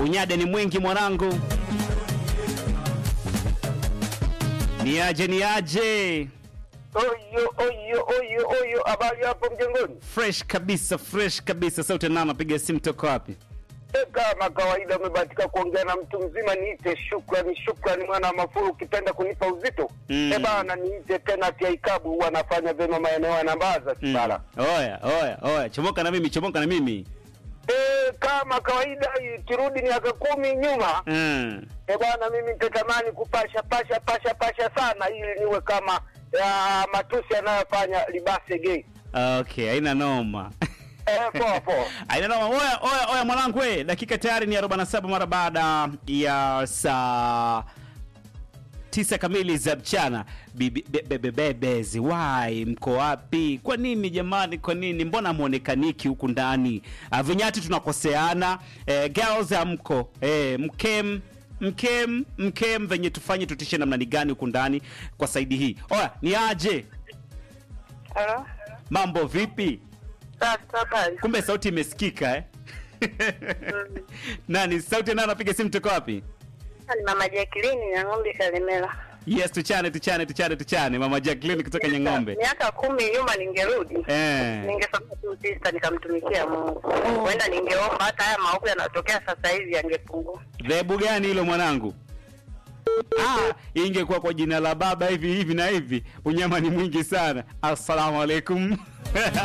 Unyade ni mwingi mwanangu. Niaje niaje. Oyo oyo oyo oyo, habari hapo mjengoni? Fresh kabisa, fresh kabisa. Sauti nana napiga simu toka wapi? E, kama kawaida umebahatika kuongea na mtu mzima, niite shukrani, shukrani mwana wa Mafuru, ukipenda kunipa uzito Mm. e bana, niite tena tia ikabu, huwa anafanya vyema maeneo ya Nambaza Mm. Kibara. Oya, oya, oya. Chomoka na mimi, chomoka na mimi. E, kama kawaida turudi miaka kumi nyuma Mm. e bwana, mimi nitatamani kupasha pasha pasha pasha sana, ili niwe kama ya matusi yanayofanya libase gay. Okay, haina noma. E, poa poa. Haina noma. Oya, oya, oya mwanangu we, dakika tayari ni 47 mara baada ya saa tisa kamili za mchana. Bibi- be- be- be- Bebezi, why mko wapi? Kwa nini jamani? Kwa nini? Mbona muonekaniki huku ndani? Ah, Vinyati tunakoseana. Eh, girls amko. Eh, mkem mkem mkem venye tufanye tutishe namna ni gani huku ndani kwa saidi hii. Oya, ni aje? Halo? Mambo vipi? Sasa habari. Kumbe sauti imesikika eh? Nani sauti nani anapiga simu toka wapi? Ni mama Jacqueline ya ng'ombe Kalemela. Yes, tuchane tuchane tuchane tuchane. Mama Jacqueline kutoka Nyang'ombe. Miaka kumi nyuma ningerudi. Eh. Ningesoma tu sister nikamtumikia Mungu. Huenda ningeomba hata haya maovu yanayotokea sasa hivi yangepungua. Dhehebu gani hilo mwanangu? Ah, ingekuwa kwa jina la baba hivi hivi na hivi, unyama ni mwingi sana. Assalamu alaikum.